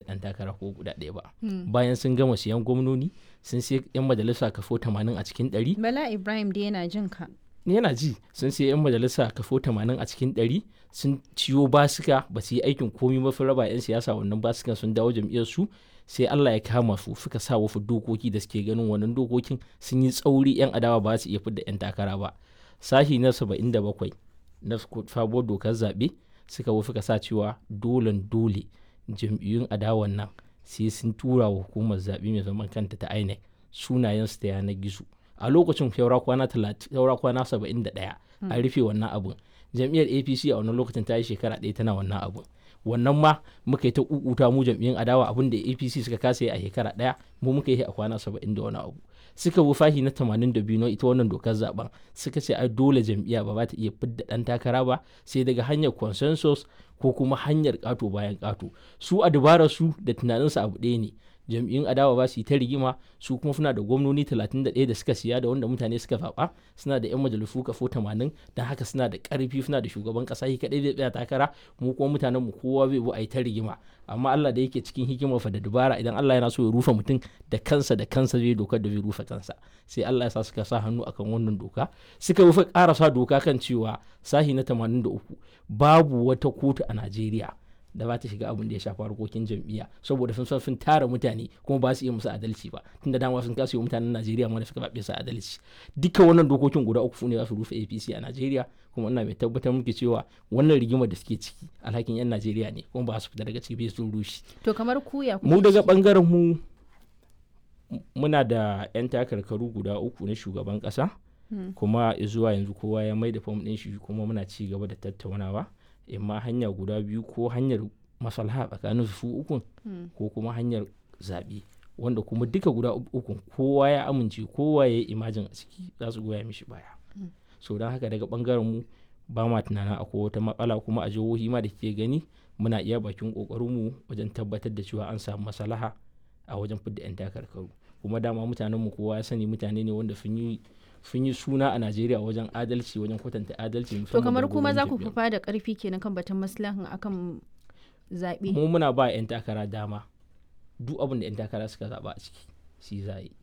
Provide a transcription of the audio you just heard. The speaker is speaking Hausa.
ɗan takara ko guda ɗaya ba bayan sun gama siyan gwamnoni sun sai 'yan majalisa kafo 80 a cikin 100 Bala Ibrahim da yana jin ka. yana ji sun sai 'yan majalisa kafo 80 a cikin 100 sun ciyo basika ba su yi aikin komi mafi raba 'yan siyasa wannan basikan sun dawo jam'iyyar su sai Allah ya kama su suka sa wasu dokoki da suke ganin wannan dokokin sun yi tsauri 'yan adawa ba su iya fidda 'yan takara ba sashi na 77 na sabuwar dokar zaɓe suka wasu ka sa cewa dolen dole jam'iyyun adawan nan sai sun tura wa hukumar zaɓe mai zaman kanta ta INEC sunayensu ta yanar gizo a lokacin saura kwana saura kwana 71 an rufe wannan abun jam'iyyar apc a wannan lokacin ta yi shekara ɗaya tana wannan abun wannan ma muka yi ta kukuta mu jam'iyyun adawa abin da apc suka kasa yi a shekara ɗaya mu muka yi a kwana 70 da wani abu suka bi fahi na 82 na ita wannan dokar zaben suka ce ai dole jam'iyya ba za ta iya fidda dan takara ba sai daga hanyar consensus ko kuma hanyar kato bayan kato su a dabarar su da tunaninsu abu ɗaya ne jam'iyyun adawa ba su yi ta rigima su kuma suna da gwamnoni 31 da suka siya da wanda mutane suka zaɓa suna da 'yan majalisu kafo 80 don haka suna da ƙarfi suna da shugaban ƙasa shi kaɗai zai tsaya takara mu kuma mutanen mu kowa zai bu a yi ta rigima amma Allah da yake cikin hikimar fa da dubara idan Allah yana so ya rufe mutum da kansa da kansa zai dokar da zai rufe kansa sai Allah ya sa suka sa hannu akan wannan doka suka rufe ƙarasa doka kan cewa sahi na 83 babu wata kotu a Najeriya da ba ta shiga abin da ya shafi harkokin jam'iyya saboda sun san sun tara mutane kuma ba su iya musu adalci ba tunda dama sun kasa yi mutanen Najeriya ma da suka babe su adalci duka wannan dokokin guda uku ne za su rufe APC a Najeriya kuma ina mai tabbatar muke cewa wannan rigimar da suke ciki alhakin yan Najeriya ne kuma ba su fita daga ciki bai sun rushe To kamar kuya mu daga bangaren mu muna da yan takarkaru guda uku na shugaban kasa kuma zuwa yanzu kowa ya mai da fam ɗin shi kuma muna ci gaba da tattaunawa imma hanya guda biyu ko hanyar maslaha tsakanin su ukun ko kuma hanyar zaɓe wanda kuma duka guda ukun kowa ya amince kowa ya yi imajin a ciki za su goya mishi baya so don haka daga bangaren mu ba ma tunanin akwai wata matsala kuma a jihohi ma da ke gani muna iya bakin kokarin mu wajen tabbatar da cewa an samu maslaha a wajen fidda 'yan takarkaru kuma dama mutanen mu kowa ya sani mutane ne wanda sun yi sun yi suna a Najeriya wajen adalci wajen kwatanta adalci To kamar kuma za ku fufa da karfi kenan kan batun maslahan akan zaɓe. Mu muna ba 'yan takara dama duk abin da 'yan takara suka zaɓa a ciki shi za yi.